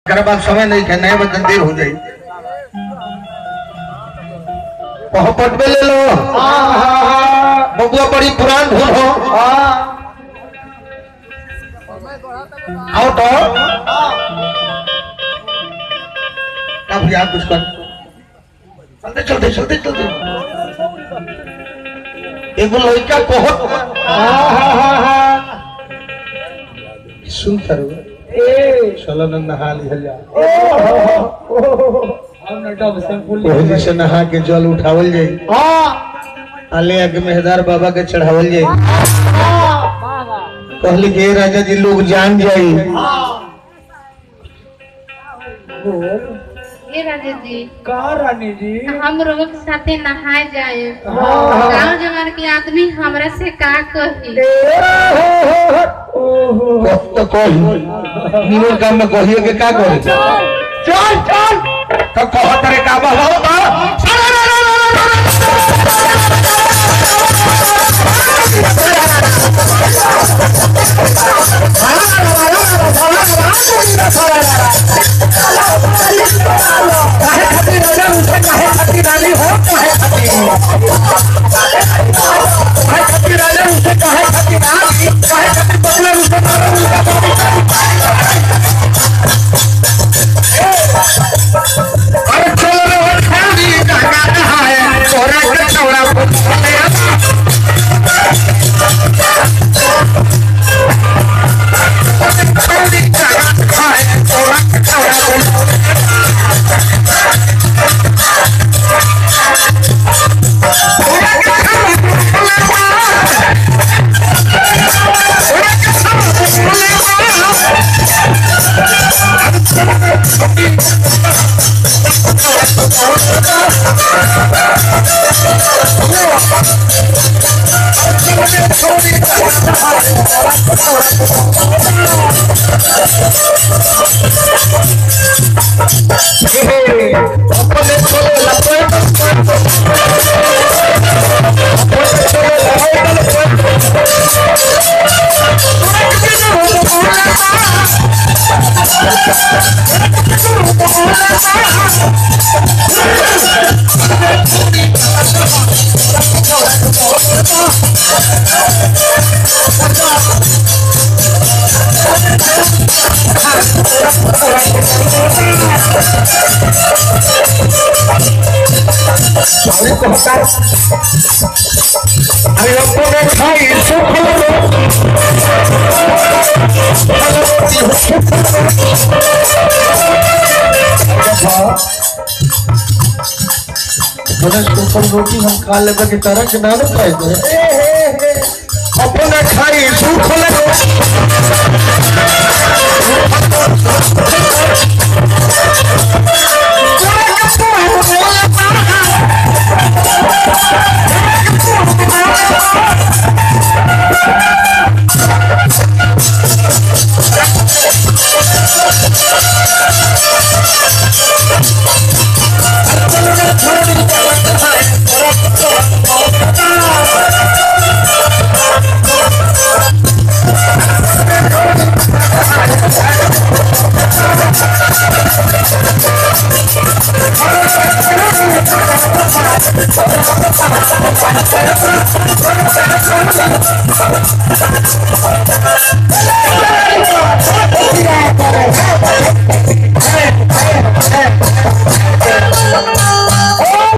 एकरा बाद समय नहीं है नए बदन देर हो जाई पहपट में ले लो बबुआ बड़ी पुरान धुन हो आओ तो अब यार कुछ कर चलते चलते चलते चलते एगो लड़का कहत सुन तर चलो न नहा लिहल जा ओही जी से नहा के जल उठावल जाई आले आगे मेहदार बाबा के चढ़ावल जाई कहली के राजा जी लोग जान जाई ए राजा जी का रानी जी हम लोग के साथे नहाए जाए गांव जमार के आदमी हमरा से का कही ओहो कह तो कही निमन काम में कहिए के का करे चल चल तो कहत रे का बहलो बा अरे चलो रे वो खाली गंगा नहाए छोरा के चौड़ा पुछले खाली गंगा नहाए छोरा के चौड़ा अपने चले लपे अरे कहता अरे अपने खाई सुख लो गणेश के ऊपर रोटी हम खा लेबे के तरह के ना खाए दे अपने खाई सुख लो